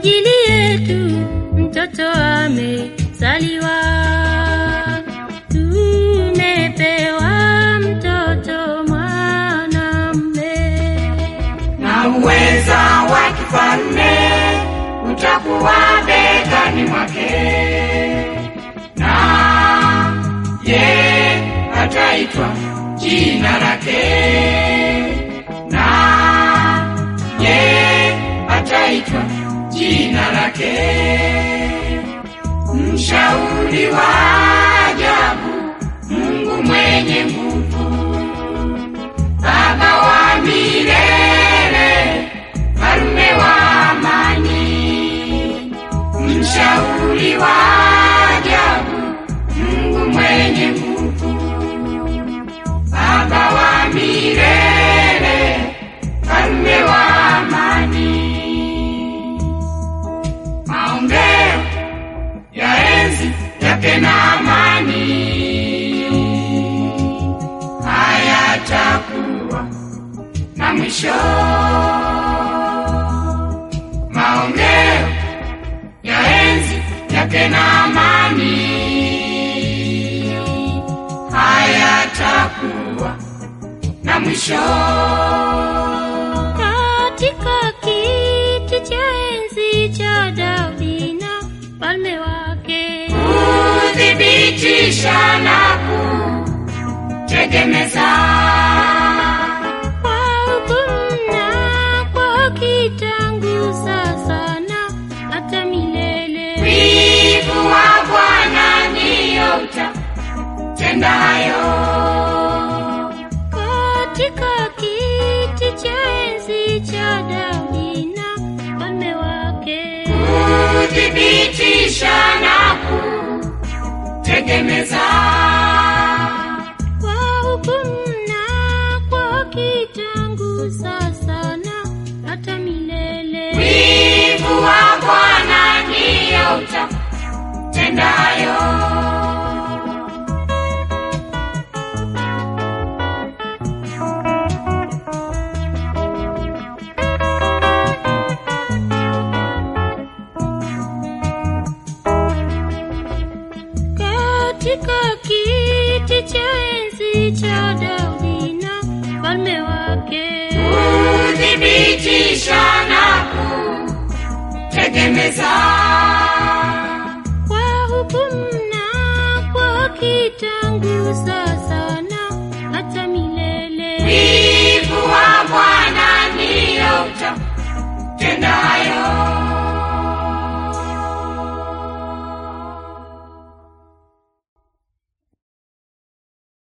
ajili yetu mtoto amezaliwa, tumepewa mtoto mwanamume. na uweza wa kifalme utakuwa begani mwake, na ye ataitwa jina lake, na ye ataitwa jina lake, mshauri wa ajabu, Mungu mwenye nguvu Baba wa milele, Mfalme wa amani, mshauri wa ajabu, Mungu mwenye nguvu, Baba wa milele, Mfalme wa amani. Maombeo ya enzi yake na amani hayatakuwa na mwisho. Maongeo ya enzi yake na amani hayatakuwa na mwisho. Katika kiti cha enzi cha Daudi na falme wake, Kuthibitisha na kutegemeza kwa hukumu na kwa haki tangu sasa na hata milele. wivu wa Bwana ndiyo utatenda hayo. Katika kiti cha enzi cha Daudi na falme wake, kuthibitisha na kutegemeza kwa hukumu na kwa haki tangu sasa na hata milele. wivu wa Bwana ndiyo utatenda hayo. katika kiti cha enzi cha Daudi na falme wake, kuthibitisha na kutegemeza kwa hukumu na kwa haki tangu sasa